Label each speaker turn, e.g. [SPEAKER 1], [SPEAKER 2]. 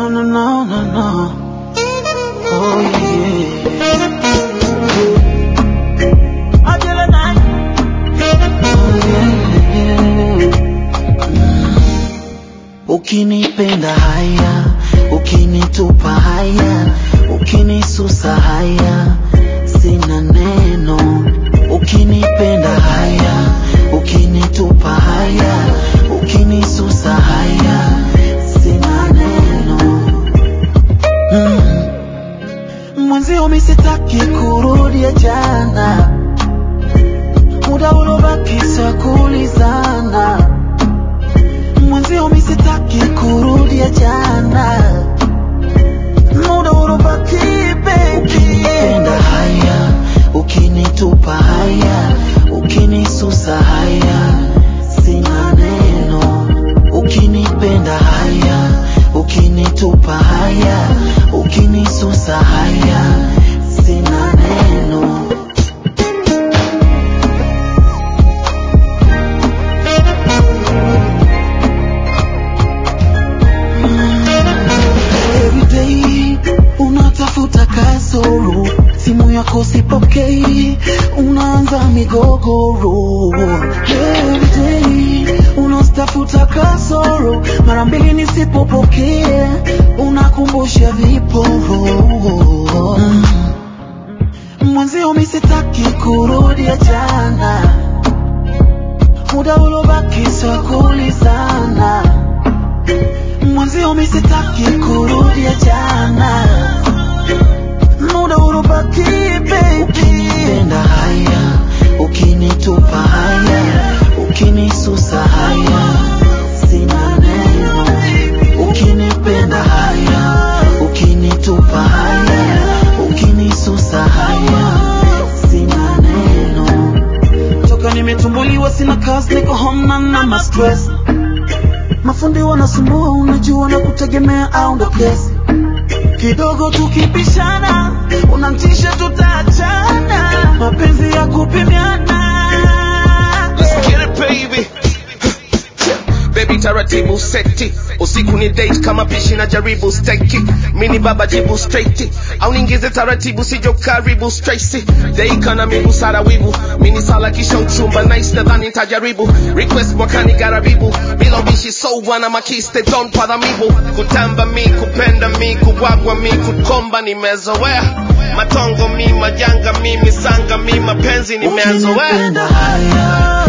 [SPEAKER 1] No, no, no, no, no. Oh, yeah. Angela Knight. Oh, yeah, yeah. Ukinipenda haya, ukinitupa haya, ukinisusa haya, sina neno. Ukinipenda haya, ukinitupa haya, ukinisusa haya, sina neno. Mm. Mwenzio mi sitaki kurudia jana, muda uliobaki sa kulizana. Mwenzio mi sitaki kurudia jana, muda uliobaki baby. Ukinipenda haya, ukinitupa haya, ukinisusa haya, sina neno. Ukinipenda haya, ukinitupa haya, ukinisusa haya, sina neno. Every day unatafuta kasoro, simu yako sipokei, unaanza migogoro. Every day unastafuta kasoro, mara mbili nisipopokea, unakumbusha viporo. Mm. Mwenzio mi sitaki kurudia jana, muda uliobaki sa kulizana mwenzio mi sitaki kurudia jana, muda uliobaki baby. Ukinipenda haya, ukinitupa haya, ukinisusa haya, sina neno. Ukinipenda haya, ukinitupa haya, ukinisusa haya, sina neno. Toka nimetumbuliwa sina kazi, niko home na na ma stress mafundi wanasumbua, unajua na kutegemea au ndo kesi kidogo tukipishana, unamtisha tutaachana, mapenzi ya kupimiana.
[SPEAKER 2] Let's get it baby Baby taratibu seti usiku ni date kama pishi na jaribu steki mini baba jibu straight au ningize taratibu sijo karibu Tracy deika na miguu sara wivu mini sala kisha uchumba nice nadhani nitajaribu request mwakani garabibu bila ubishi so wana makiste don padhamibu kutamba mi kupenda mi kuwagwa mi kukomba nimezoea matongo mi majanga mi misanga mi mapenzi nimezoea
[SPEAKER 1] Ukinipenda haya,